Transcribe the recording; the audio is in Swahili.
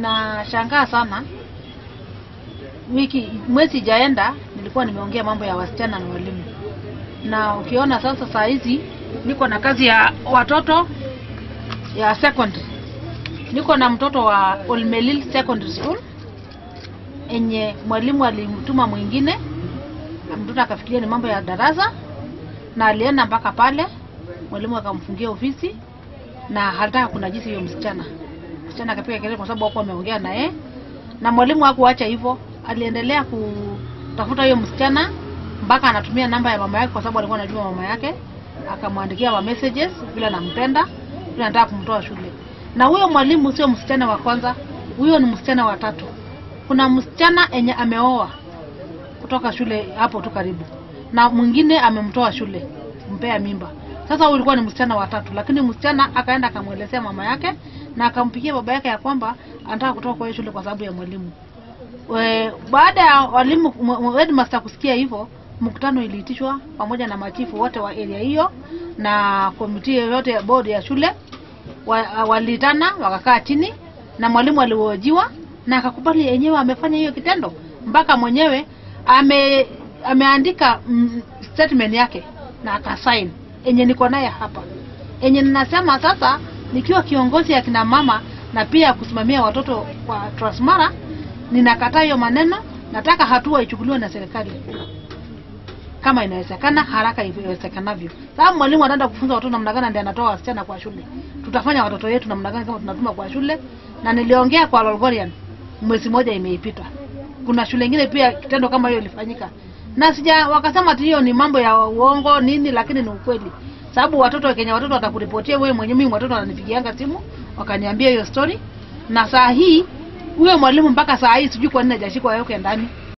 ninashangaa sana. Wiki mwezi ijaenda nilikuwa nimeongea mambo ya wasichana na walimu, na ukiona sasa saa hizi niko na kazi ya watoto ya secondary. Niko na mtoto wa Olmelil Secondary School enye mwalimu alimtuma mwingine, mtoto akafikiria ni mambo ya darasa, na alienda mpaka pale, mwalimu akamfungia ofisi na halitaka kunajisi hiyo msichana. Msichana akapiga kelele kwa sababu hakuwa ameongea na yeye, na mwalimu hakuacha hivyo, aliendelea kutafuta hiyo msichana mpaka anatumia namba ya mama yake, kwa sababu alikuwa anajua mama yake, akamwandikia ma messages vile anampenda, vile anataka kumtoa shule. Na huyo mwalimu sio msichana wa kwanza, huyo ni msichana wa tatu. Kuna msichana enye ameoa kutoka shule hapo tu karibu, na mwingine amemtoa shule, mpea mimba. Sasa huyu ulikuwa ni msichana wa tatu, lakini msichana akaenda akamwelezea mama yake na akampigia baba yake ya kwamba anataka kutoka kwa hiyo shule kwa sababu ya mwalimu. We, baada ya walimu m- m- headmaster kusikia hivyo, mkutano iliitishwa pamoja na machifu wote wa area hiyo na komiti yote ya board ya shule wa, waliitana wakakaa chini na mwalimu alihojiwa na akakubali yenyewe amefanya hiyo kitendo, mpaka mwenyewe ame ameandika mm, statement yake na akasign enye niko naye hapa, enye ninasema sasa, nikiwa kiongozi ya kina mama na pia kusimamia watoto wa Transmara, ninakataa hiyo maneno. Nataka hatua ichukuliwe na serikali kama inawezekana haraka iwezekanavyo, sababu mwalimu anaenda kufunza watoto namna gani, ndiye anatoa wasichana kwa shule. Tutafanya watoto yetu namna gani kama tunatuma kwa shule? Na niliongea kwa Lolgorian, mwezi moja imeipita. Kuna shule ingine pia kitendo kama hiyo ilifanyika, na sija wakasema ati hiyo ni mambo ya uongo nini, lakini ni ukweli, sababu watoto Kenya, watoto watakuripotia wewe mwenyewe. Mimi watoto wananipigianga simu wakaniambia hiyo story, na saa hii huyo mwalimu mpaka saa hii sijui kwa nini hajashikwa yoke ndani